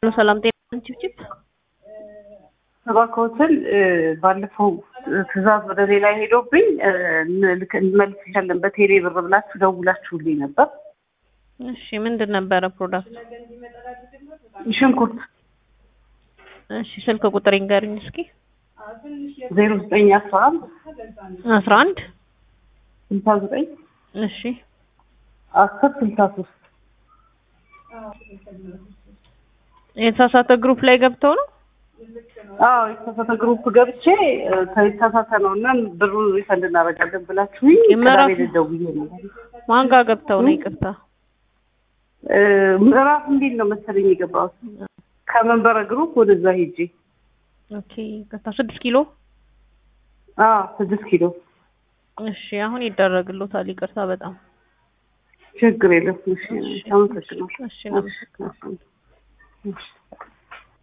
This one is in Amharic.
ሰላም ጤና ችብችብ እባክዎትን ባለፈው ትዕዛዝ ወደ ሌላ ሄዶብኝ እንመልስሻለን በቴሌ ብር ብላችሁ ደውላችሁልኝ ነበር። እሺ ምንድን ነበረ ፕሮዳክት? ሽንኩርት እሺ ስልክ ቁጥር ይንገርኝ እስኪ። ዜሮ ዘጠኝ አስራ አንድ አስራ አንድ ስልሳ ዘጠኝ እሺ አስር ስልሳ ሶስት የተሳሳተ ግሩፕ ላይ ገብተው ነው? አዎ የተሳሳተ ግሩፕ ገብቼ የተሳሳተ ነው እና ብሩ ሪፈንድ እናደርጋለን ብላችሁኝ ምዕራፍ- ቅዳሜ ደውዬ ነው። ማን ጋር ገብተው ነው? ይቅርታ እ ምዕራፍ እንዴት ነው መሰለኝ የገባሁት ከመንበረ ግሩፕ ወደዛ ሄጄ ኦኬ ይቅርታ ስድስት ኪሎ አዎ ስድስት ኪሎ እሺ አሁን ይደረግሎታል። ይቅርታ በጣም ችግር የለም። እሺ አመሰግናለሁ። እሺ ነው። እሺ፣ እሺ።